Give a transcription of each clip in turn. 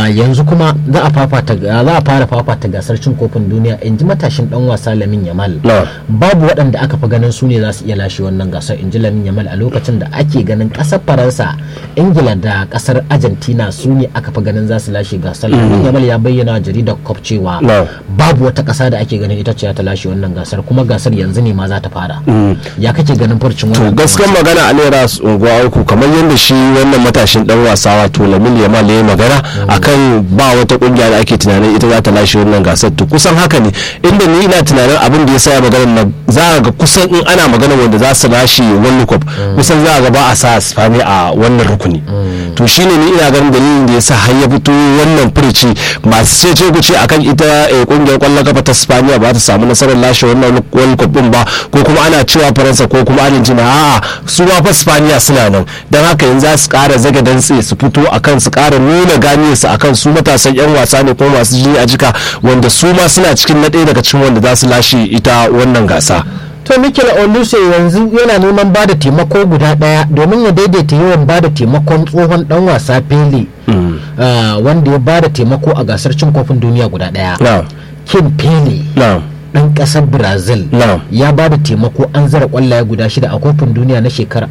yanzu kuma za a fafata za a fara fafata gasar cin kofin duniya in ji matashin dan wasa Lamin Yamal Na. babu waɗanda aka fi ganin su ne za su iya lashe wannan gasar in ji Lamin Yamal a lokacin da ake ganin ƙasar Faransa Ingila da ƙasar Argentina su ne aka fi ganin za su lashe gasar Lamin Yamal ya bayyana wa jaridar Cop cewa Na. babu wata ƙasa da ake ganin ita ce za ta lashe wannan gasar kuma gasar yanzu ne ma za ta fara ya kake ganin furcin to wannan dan gaskiyar wasa? magana a naira unguwa uku kamar yadda shi wannan matashin dan wasa wato lamin yamal ya yi magana akan ba wata kungiya da ake tunanin ita za ta lashe wannan gasar to kusan haka ne inda ni ina tunanin abin da ya sa magana nan za a ga kusan in ana magana wanda za su lashe world cup kusan za a ga ba a sa spani a wannan rukuni to shine ni ina ganin dalilin da ya sa har ya fito wannan furici masu ce ku ce akan ita eh, kungiyar kwallon kafa ta spaniya ba ta samu nasarar lashe wannan world cup din ba ko kuma ana cewa faransa ko kuma argentina a'a su ma fa spaniya suna nan don haka yanzu za su kara zaga dantse su fito akan su kara nuna ganiyarsu akan su matasan yan wasa ne ko masu jini a jika wanda su ma suna cikin na ɗaya daga cikin wanda za su lashe ita wannan gasa to Mikel Oluse yanzu yana neman ba da taimako guda daya domin ya daidaita yawan ba da taimakon tsohon dan wasa Pele ah, wanda ya ba da taimako a gasar cin kofin duniya guda daya na Kim Pele na dan kasar Brazil Na'am. ya ba da taimako an zara kwallaye guda shida a kofin duniya na shekarar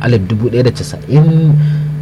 1990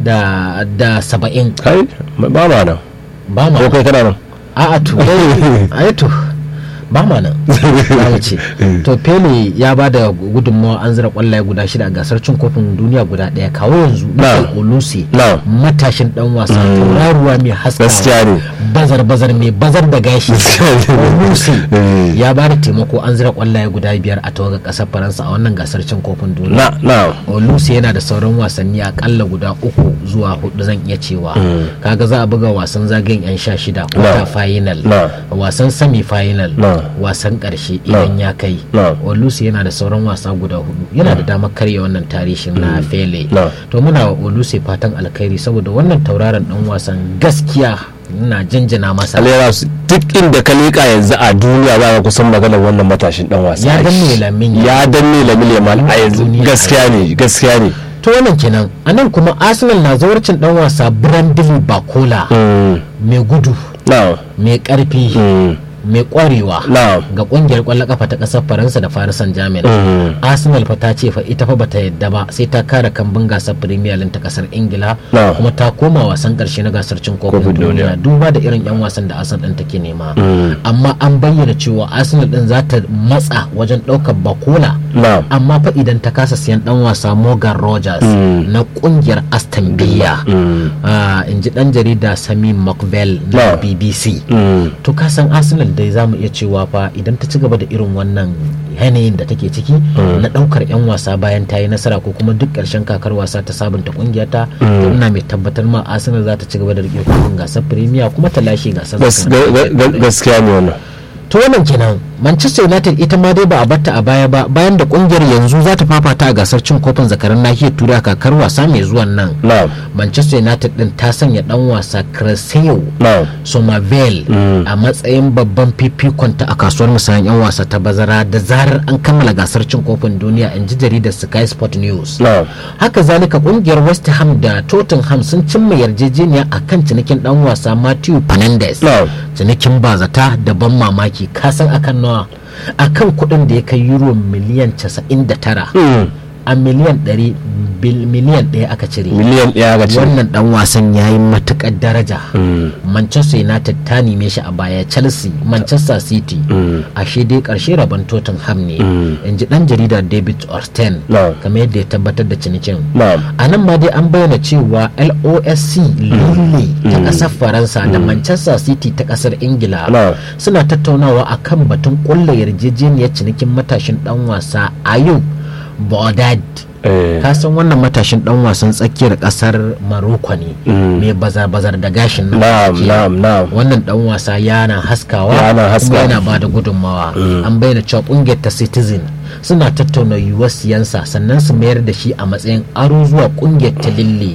da da 70 kai ba ma nan ba ma ko kai kana nan a'a to ai to ba ma nan za mu ce to pele ya ba da gudunmawa an zira kwallaye guda shida a gasar cin kofin duniya guda daya kawo yanzu Na. Mikel Oluse Na. matashin dan wasa tauraruwa mai Gaskiya haskawa ne. bazar bazar mai bazar da gashi Oluse Eh. ya ba da taimako an zira kwallaye guda biyar a tawagar kasar faransa a wannan gasar cin kofin duniya na na Oluse yana da sauran wasanni akalla guda uku zuwa hudu zan iya cewa kaga za a buga wasan zagayen yan sha shida quarter final Na. wasan semi final Na. wasan karshe idan ya kai Na. Oluse yana da sauran wasa guda hudu yana da damar karya wannan tarihin na fele Na. to muna wa Oluse fatan alkhairi saboda wannan tauraron dan wasan gaskiya na jinjina masa alera su duk inda ka leƙa yanzu a duniya za ka kusan maganar wannan matashin dan wasa Ya danne Lamin ya danne lamin yamal a yanzu Duniya. gaskiya ne gaskiya ne to wannan kenan a nan kuma arsenal na zawarcin dan wasa brandon bakola Mm, mai gudu na mai karfi mm, mai kwarewa na ga kungiyar kwallon kafa ta kasar faransa da farisan jamin mm, arsenal fa ta ce fa ita fa bata yadda ba sai ta kare kambun gasar premier league ta kasar ingila Na. kuma ta koma wasan karshe na gasar cin kofin Kofin duniya duniya. duba da irin yan wasan da arsenal din take nema Mm. amma an bayyana cewa arsenal din za ta matsa wajen daukar bakola na amma fa idan ta kasa siyan dan wasa morgan rogers Mm. na kungiyar aston villa mm, Ah, in ji dan jarida sami mcbell Na. na bbc mm, to ka san arsenal dai za mu iya cewa fa idan ta ci gaba da irin wannan yanayin da take ciki na daukar yan wasa bayan ta yi nasara ko kuma duk karshen kakar wasa ta sabunta kungiyarta to ina mai tabbatar ma arsenal za ta ci gaba da rike kofin gasar premier kuma ta lashe gasar gas- zakarun ga- ga- ga- gaskiya ne wannan to wannan kenan manchester united ita ma dai ba a batta a baya ba bayan da kungiyar yanzu za ta fafata a gasar cin kofin zakaran nahiyar turai a kakar wasa mai zuwan nan na manchester united din ta sanya dan wasa cresceo na somerville a matsayin babban fifikonta a kasuwar musayan 'yan wasa ta bazara da zarar an kammala gasar cin kofin duniya in ji jaridar sky sport news na haka zalika kungiyar west ham da tottenham sun cimma yarjejeniya a kan cinikin dan wasa matthew fernandes na cinikin bazata da ban mamaki kasan akan nawa akan kuɗin da ya kai euro miliyan 99 mm, a miliyan 100 bil- miliyan 1 aka cire miliyan ɗaya ga ce wannan dan wasan ya yi matukar daraja Mm, manchester united ta neme shi a baya chelsea manchester city mm, ashe dai karshe rabon tottenham ne Mm. in ji dan jarida david orsten Na. kamar yadda ya tabbatar da cinikin na a nan ma dai an bayyana cewa losc lille ta kasar faransa da manchester city ta kasar ingila Na. suna tattaunawa akan batun kulla yarjejeniyar cinikin matashin dan wasa ayub bodad eh, ka san wannan matashin dan wasan tsakiyar kasar maroko ne Mm. mai bazar-bazar da gashin nan na'am tsakiya. na'am na'am wannan dan wasa yana haskawa Yana haskawa. kuma yana ba da gudunmawa an bayyana cewa kungiyar ta citizen suna tattauna yiwuwar siyansa sannan su mayar da shi a matsayin aro zuwa kungiyar ta lille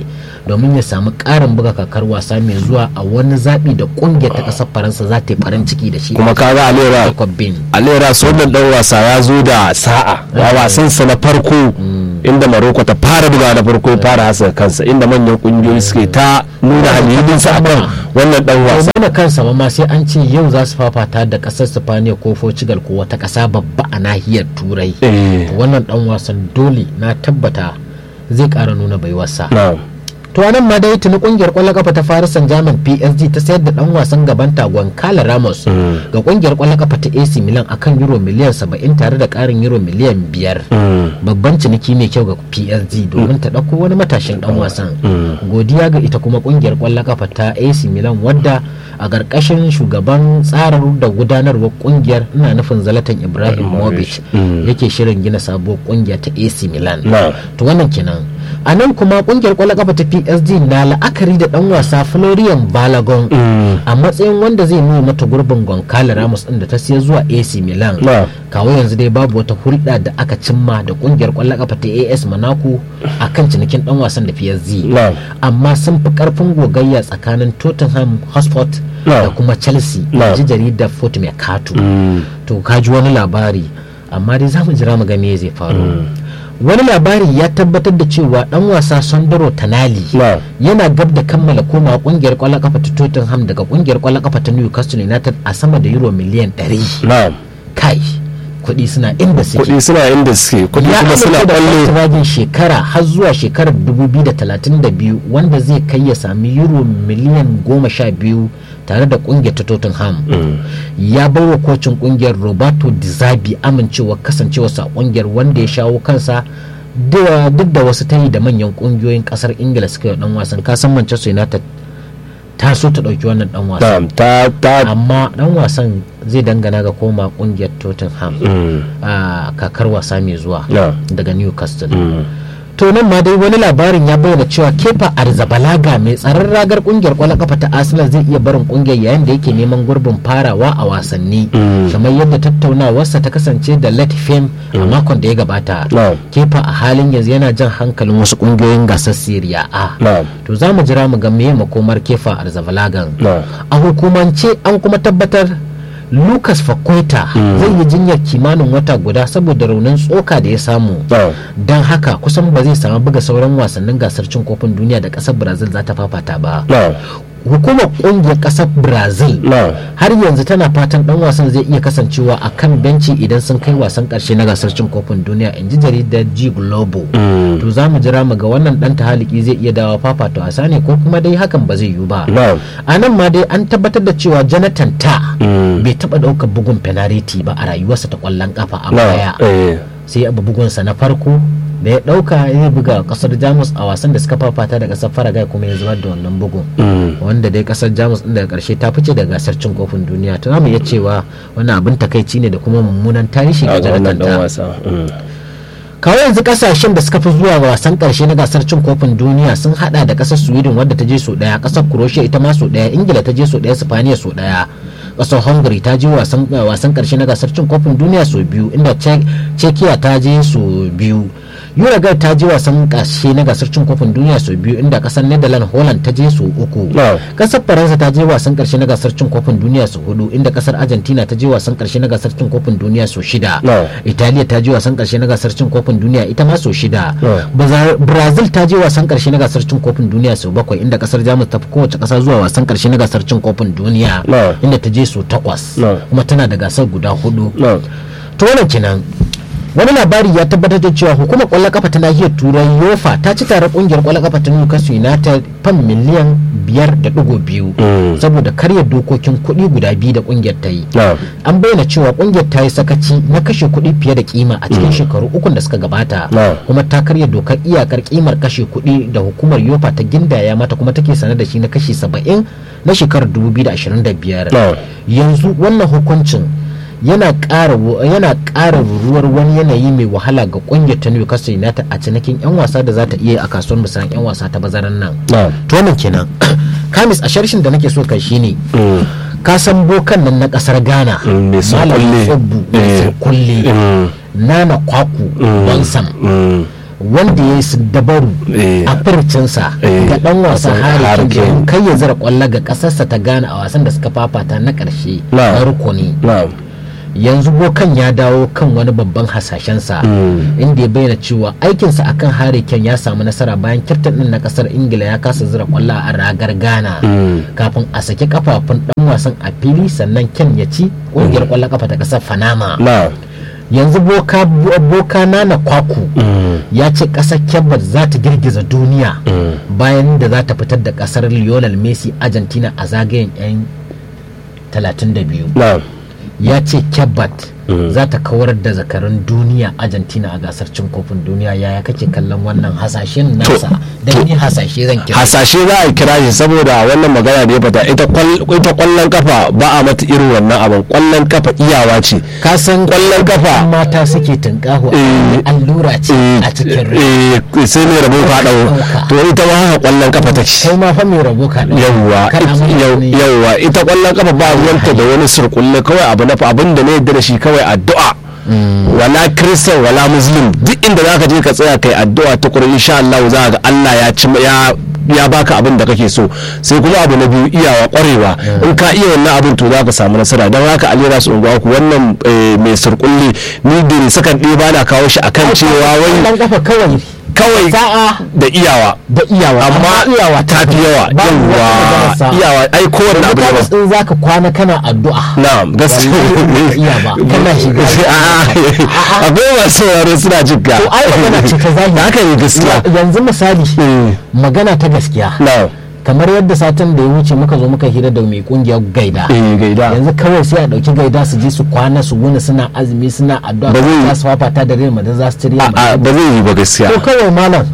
domin ya samu ƙarin buga kakar wasa mai zuwa a wani zaɓi da ƙungiyar ta ƙasar faransa za ta yi farin ciki da shi kuma kaga alera Jacob Bin. alera su wannan dan wasa ya zo da sa'a a wasan sa na farko inda maroko ta fara buga na farko ya fara hasa kansa inda manyan kungiyoyi suke ta nuna halilin sa akan wannan dan wasa nuna kansa ma ma sai an ce yau za su fafata da ƙasar Sifaniya ko Portugal ko wata ƙasa babba a nahiyar Turai Eh. wannan dan wasan dole na tabbata zai ƙara nuna baiwarsa na'am to anan ma dai tuni kungiyar kwallon kafa ta Paris Saint-Germain PSG ta sayar da dan wasan gaban tagon Kala Ramos ga kungiyar kwallon kafa ta AC Milan akan euro miliyan 70 tare da karin euro miliyan 5 babban ciniki mai kyau ga PSG domin ta dauko wani matashin dan wasan godiya ga ita kuma kungiyar kwallon kafa ta AC Milan wadda a ƙarƙashin shugaban tsarar da gudanarwar kungiyar ina nufin Zlatan Ibrahimovic yake shirin gina sabuwar kungiya ta AC Milan Na'am. to wannan kenan a nan kuma kungiyar kwallon kafa ta psg na la'akari da dan wasa florian balagon a matsayin wanda zai nuna mata gurbin goncalo ramos din da ta siya zuwa ac milan Na. kawo yanzu dai babu wata hulɗa da aka cimma da kungiyar kwallon kafa ta as monaco a kan cinikin dan wasan da psg Na. amma sun fi karfin gogayya tsakanin tottenham hotspur Na. da kuma chelsea Na. ji jaridar fort mercato to ka ji wani labari amma dai za mu jira mu ga me zai faru wani labari ya tabbatar da cewa dan wasa sondoro tanali Na. yana gab da kammala koma kungiyar kwallon kafa ta tottenham daga kungiyar kwallon kafa ta newcastle united a sama da euro miliyan 100 na'am kai kuɗi suna inda suke kuɗi suna inda suke kuɗi ya kuma suna amince da kwallo kwantiragin shekara har zuwa shekarar 2032 wanda zai kai ya sami euro miliyan 12 tare da kungiyar ta tottenham ya bai wa kocin kungiyar roberto di zabi amincewa kasancewarsa a kungiyar wanda ya shawo kansa da- duk da wasu tayi da manyan kungiyoyin kasar ingila suka yi wa dan wasan kasan manchester united ta so ta dauki wannan dan wasan na'am ta ta amma dan wasan zai dangana ga koma kungiyar tottenham a kakar wasa mai zuwa Na. daga newcastle to nan ma dai wani labarin ya bayyana cewa kefa arzabalaga mai tsaron ragar kungiyar kwallon kafa ta arsenal zai iya barin kungiyar yayin da yake neman gurbin farawa a wasanni kamar yadda tattaunawarsa ta kasance da let fame a makon da ya gabata Na'am. kefa a halin yanzu yana jan hankalin wasu kungiyoyin gasar syria a na'am to za mu jira mu ga meye makomar kefa arzabalagan na'am a hukumance an kuma tabbatar lucas fakweta zai yi jinyar kimanin wata guda saboda raunin tsoka da ya samu na'am don haka kusan ba zai samu buga sauran wasannin gasar cin kofin duniya da kasar brazil za ta fafata ba na'am hukumar kungiyar kasar brazil na'am har yanzu tana fatan dan wasan zai iya kasancewa a kan benci idan sun kai wasan karshe na gasar cin kofin duniya in ji jaridar g globo to za mu jira mu ga wannan dan tahaliki zai iya dawa fafata wasa ne ko kuma dai hakan ba zai yiwu ba na'am a nan ma dai an tabbatar da cewa jonathan ta bai taba daukar bugun penalty ba a rayuwarsa ta kwallon kafa a baya na'am eh sai abu bugunsa na farko da ya dauka ya buga kasar jamus a wasan da suka fafata da kasar faragai kuma ya zubar da wannan bugun wanda dai kasar jamus din daga karshe ta fice daga gasar cin kofin duniya to zamu iya cewa wannan abin takaici ne da kuma mummunan tarihi a ga ga wannan jonathan dan ta wasa mm. kawo yanzu kasashen da suka fi zuwa wasan karshe na gasar cin kofin duniya sun hada da kasar sweden wadda ta je so daya kasar croatia ita ma so daya ingila ta je so daya spaniya so daya kasar hungary ta je wasan wasan karshe na gasar cin kofin duniya so biyu inda Czech- czechia ta je so biyu uruguay ta je wasan karshe na gasar cin kofin duniya so biyu inda kasar netherlands holland ta je so uku Na'am. kasar faransa ta je wasan karshe na gasar cin kofin duniya so hudu inda kasar argentina ta je wasan karshe na gasar cin kofin duniya so shida Na'am. italiya ta je wasan karshe na gasar cin kofin duniya ita ma sau shida Yeah. Baza- brazil ta je wasan karshe na gasar cin kofin duniya sau bakwai inda kasar jamus ta fi kowace kasa zuwa wasan karshe na gasar cin kofin duniya Yeah. inda ta je sau takwas Yeah. kuma tana da gasar guda hudu na'am to wannan kenan wani labari ya tabbatar da cewa hukumar kwallon kafa ta nahiyar turai yofa ta ci tare kungiyar kwallon kafa ta newcastle united fan miliyan biyar da digo biyu Mm. saboda karya dokokin kuɗi guda biyu da kungiyar ta yi na'am an bayyana cewa kungiyar ta yi sakaci na kashe kuɗi fiye da kima a cikin shekaru ukun da suka gabata Na. kuma ta karya dokar iyakar kimar kashe kuɗi da hukumar yofa ta gindaya mata kuma take sanar da shi na kashi 70 na shekarar 2025 Na. yanzu wannan hukuncin yana ƙara yana ƙara ruruwar wani yanayi mai wahala ga kungiyar ta Newcastle United a cinikin 'yan wasa da za ta iya a kasuwar musayan 'yan wasa ta bazaran nan na'am to wannan kenan kamis a sharshin da nake so kai shine Mm. ka san bokan nan na kasar ghana Mm, mai Malam surkulle. Tsobbu mai Eh. surkulle Mm. nana kwaku Mm. bonsam Mm. wanda ya yi dabaru Eh. a furcinsa Eh. ga dan wasan Wasan Harry Harry Kane Kane. domin kai ya zira kwallo ga kasarsa ta gane a wasan da suka fafata na karshe Na'am. na rukuni na'am yanzu bokan ya dawo kan wani babban hasashensa Mm. inda ya bayyana cewa aikinsa akan Harry Kane ya samu nasara bayan kyaftin din na kasar ingila ya kasa zira kwallo a ragar ghana Mm. kafin a saki kafafun dan wasan a fili sannan ken ya ci kungiyar kwallon kafa ta kasar fanama na'am yanzu boka boka nana kwaku Mm. ya ce kasar kebbat za ta girgiza duniya Mm. bayan da za ta fitar da kasar lionel messi argentina a zagayen 'yan 32 na'am ya ce kebbat Mm. za ta kawar da zakarun duniya argentina a gasar cin kofin duniya yaya kake kallon wannan hasashen nasa da ni hasashe zan kira hasashe za a kira shi saboda wannan magana da ya fata ita kwal- ita kwallon kafa ba a mata irin wannan abin kwallon kafa iyawa ce ka san Kwallon kafa. mata suke tunkaho Eh. allura ce a cikin rai eh sai mai rabo ka dau Ɗauka. to ita ma haka kwallon kafa take kai ma fa mai rabo ka ɗauka. yawwa Kana it- mana yau- wani- yawwa ita kwallon kafa ba ruwanta da wani surkulle kawai abu na abin da na yadda da shi kawai addu'a wala kristan wala muslim duk inda zaka je ka tsaya kai addu'a ta kurin insha Allah za ga Allah ya ci ya ya baka abin da kake so sai kuma abu na biyu iyawa kwarewa in ka iya wannan abin to zaka samu nasara don haka alira su unguwa ku wannan eh, mai surkulle ni da sakan ɗaya ba na kawo shi akan cewa wai kwallon kafa kawai kawai sa'a da iyawa da iyawa amma iyawa ta fi yawa Ba mu wata magana yawa sa'a. iyawa ai kowanne da abu ne mutane in zaka kwana kana addu'a na'am gaskiya Wallahi ba ka iya ba. Kana shiga. A'a, akwai masu sauraro suna jin ka to ai magana ce ta zahiri haka ne gaskiya yanzu misali Eh, magana ta gaskiya na'am kamar yadda satin da ya wuce muka zo muka hira da mai kungiyar gaida eh gaida yanzu kawai sai a dauki gaida su je su kwana su wuni suna azumi suna addu'a Ba zai- za su fafata da Real Madrid za su ci Real a Madrid ba zai yi ba gaskiya to kawai malam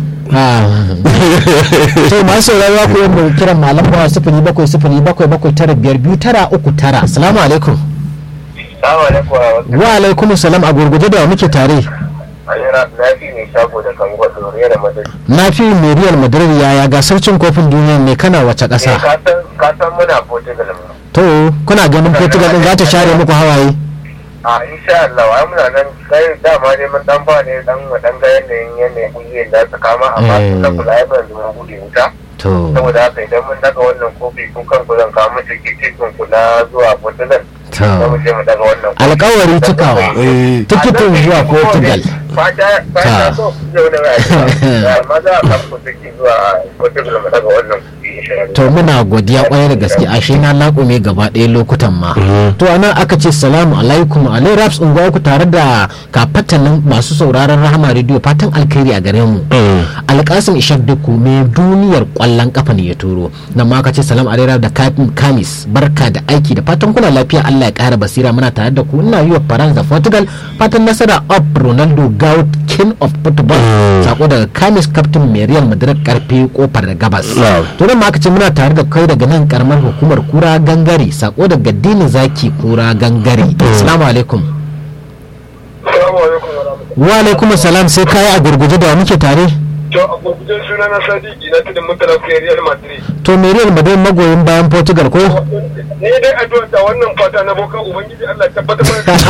to masu sauraro ku yin kiran malam bawa sifili bakwai sifili bakwai bakwai tara biyar biyu tara uku tara assalamu alaikum Salamu alaikum wa rahmatullahi. wa alaikum salam a gurguje da wa muke tare Alira lafi mai shago da kan gwada Nuriya da Madrid. na fi mai Real Madrid yaya gasar cin kofin duniya ne kana wace Eh, ƙasa ka san ka san muna Portugal mu. to kuna ganin Portugal din za ta share muku hawaye A insha Allah ai muna nan kai dama ne mun dan ba ne dan mu dan ga yanayin yanayin kungiyar da ta kama amma Eh. sun da kula ai ban zuwa bude wuta. to Saboda haka idan mun daga wannan kofi kun kan ku zan kawo musu tikitin ku na zuwa Portugal. To. Za mu je mu daga wannan kofi. alkawari cikawa Eh. tikitin zuwa Portugal Fata Ta. fata so yau da rayuwa. Amma za a kan ku tikiti zuwa Portugal mu daga wannan kofi insha Allah. to muna godiya kwarai da gaske ashe na laƙume gaba ɗaya lokutan ma to anan aka ce salamu alaikum alai raps unguwa ku tare da kafatanin masu sauraron rahama rediyo fatan alkhairi a gare mu alƙasim ishak duku mai duniyar ƙwallon kafa ne ya turo nan ma aka ce salam alai Raps da Kafin kamis barka da aiki da fatan kuna lafiya allah ya ƙara basira muna tare da ku ina yi wa faransa portugal fatan nasara of ronaldo gout king of football sako daga kamis captain mai real madrid karfe kofar da gabas Na'am. to nan ma aka ce muna tare da kai daga nan karamar hukumar kura gangare sako daga dini zaki kura gangare assalamu alaikum Assalamu alaikum wa rahmatullahi. wa alaikum salam sai kai a gurguje da wa muke tare To a gurgujen suna na Sadiki na tudun mutala kai Real Madrid. to me real madrid magoyin bayan portugal ko Ni dai addu'a da wannan fata na boka ubangiji Allah ya tabbatar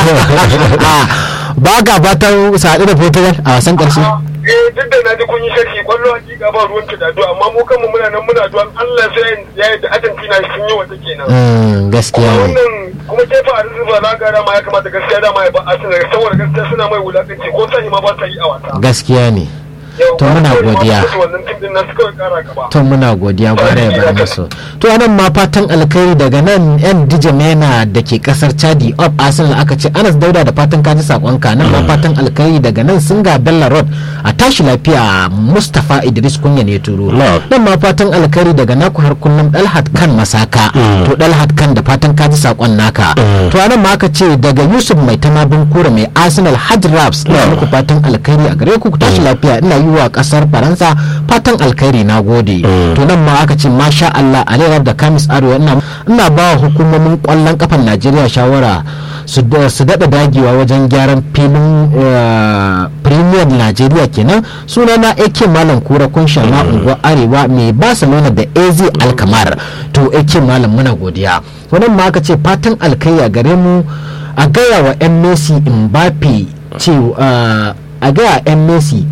mana. ba ga fatan su haɗu da portugal a wasan ƙarshe Eh duk da na ji kun yi sharhi kwallo hakika ba ruwan da addu'a amma mu kanmu muna nan muna addu'a Allah sai ya yi da Argentina sun yi wata kenan. Mm, gaskiya Kuma ne wannan kuma kefa a rinsu ba na gara ma ya kamata gaskiya dama ya ba Arsenal saboda gaskiya suna mai wulakanci ko sani ma ba ta yi a wasa. gaskiya ne Yau, to muna kawai ma godiya. musu Wannan tim din nasu kawai kara gaba. to muna godiya kwarai ya bar musu to anan ma fatan alkhairi daga nan yan dijamena da ke kasar chadi of arsenal aka ce anas dauda da fatan kaji sakonka nan ma fatan alkhairi daga nan singa bella road a tashi lafiya mustapha idris kunya ne turo Na'am. nan ma fatan alkhairi daga naku har kullum dalhat kan masaka to dalhat kan da fatan kaji sakon naka to anan ma aka ce daga yusuf mai tamabin kura mai arsenal hajj raps ina muku fatan alkhairi a gare ku ku tashi lafiya ina yi wa kasar faransa fatan alkhairi na gode to nan ma aka ce masha allah aliyar da kamis arewa ina ina ba wa hukumomin kwallon kafan najeriya shawara su da- su daɗa dagewa wajen gyaran filin eh, premier najeriya kenan suna na ake malam kura kunsha na unguwar arewa mai barcelona da az alkamar to ake malam muna godiya wannan ma aka ce fatan alkai a gare mu a gaya wa yan messi mbappe ce a gaya yan messi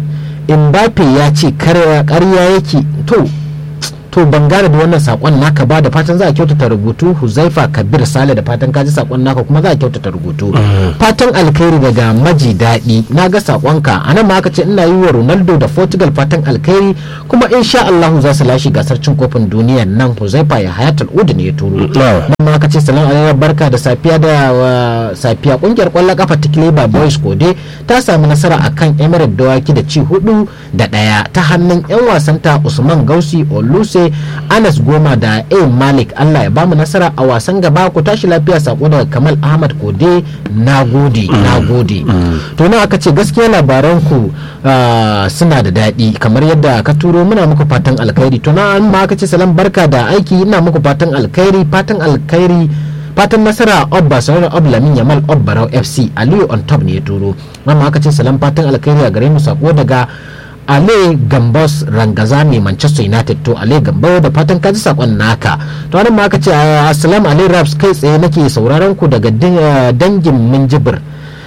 Mbappe ya ce karya yake to to ban gane da wannan sakon naka ba da fatan za a kyautata rubutu huzaifa kabir sale da fatan kaji sakon naka kuma za a kyautata rubutu fatan alkhairi daga maji daɗi na ga sakonka a nan ma aka ce ina yi wa ronaldo da portugal fatan alkhairi kuma insha allahu za su lashe gasar cin kofin duniya nan huzaifa ya hayatul udu ne ya turo nan ma aka ce salam alaikum barka da safiya da safiya kungiyar kwallon kafa ta kileba boys kode ta samu nasara akan emirate dawaki da ci hudu da ɗaya ta hannun yan wasanta usman gausi oluse anas goma da a malik allah ya bamu nasara a wasan gaba ku tashi lafiya sako daga kamal ahmad kode na gode na gode to na aka ce gaskiya labaran ku suna da daɗi kamar yadda ka turo muna muku fatan alkhairi to na ma aka ce salam barka da aiki ina muku fatan alkhairi fatan alkhairi fatan nasara ob barcelona ob lamin yamal ob barau fc aliyu on top ne ya turo amma aka ce salam fatan alkhairi a gare mu sako daga ale gambos rangaza mai manchester united to ale gambo da fatan kaji sakon naka to wani ma aka ce assalamu alaikum raps kai tsaye nake sauraron ku daga dangin minjibir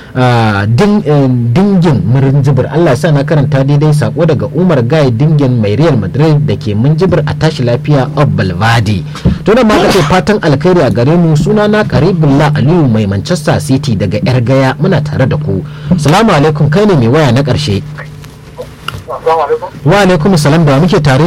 dingin minjibir allah sa na karanta daidai sako daga umar gai dingin mai real madrid da ke minjibir a tashi lafiya of balvadi to nan ma aka ce fatan alkhairi a gare mu suna na karibullah aliyu mai manchester city daga yar gaya muna tare da ku salamu alaikum kai ne mai waya na karshe wa alaikum salam da muke tare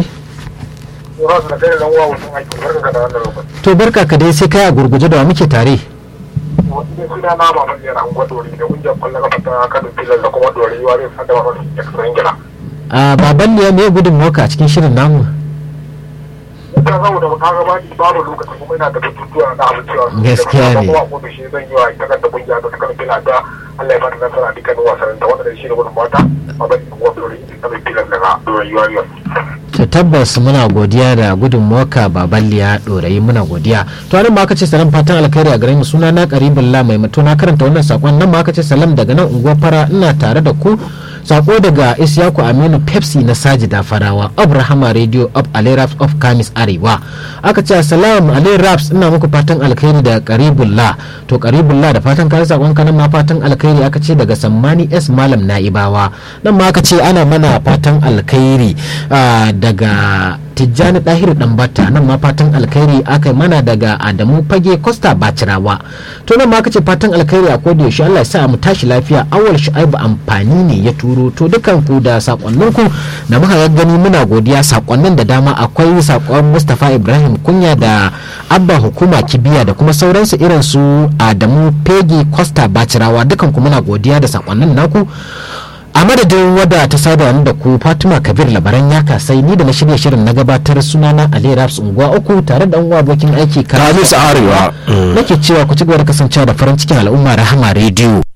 to barka ka dai sai kai a gurguje da muke tare suna na ba mai yana angwa dori da kungiyar kwallon kafa ta kano filar da kuma dori yiwa zai fada wa mafi extra ingila a baban ne me gudun moka a cikin shirin namu ta saboda ka ga ba babu lokaci kuma ina da batutuwa na abin cewa Gaskiya ne. kuma ko da shi zan yi wa ita kanta kungiya ta kano filar da Allah ya bada nasara a dukkanin wasannin ta wanda da shi da gudun mata a bari angwa dori da kano filar daga dori yiwa yiwa to tabbas muna godiya da gudun moka baban liya dorayi muna godiya to nan ma aka ce salam fatan alkhairi a gare mu suna na karibullah mai mato na karanta wannan sakon nan ma aka ce salam daga nan unguwar fara ina tare da ku sako daga isyaku aminu pepsi na sajida farawa abrahama radio of aleraps of kamis arewa aka ce assalamu aleraps ina muku fatan alkhairi da karibullah to karibullah da fatan kare sakon kanan ma fatan alkhairi aka ce daga sammani s malam naibawa nan ma aka ce ana mana fatan alkhairi ah, daga tijjani ɗahiru ɗanbata nan ma fatan alkhairi aka yi mana daga adamu fage costa bacirawa to nan ma aka ce fatan alkhairi a koda yaushe allah ya sa mu tashi lafiya awal shu'aibu amfani ne ya turo to dukan ku da sakonninku da muka gani muna godiya sakonnin da dama akwai sakon mustapha ibrahim kunya da abba hukuma kibiya da kuma sauransu irin su adamu fege costa bacirawa dukan ku muna godiya da sakonnin naku a madadin wadda ta saba ni da ku fatima kabir labaran ya kasai ni da na shirya shirin na gabatar sunana ali raps unguwa uku tare da uwa abokin aiki Kamis Arewa. nake cewa ku ci gaba da kasancewa da farin cikin al'umma rahama rediyo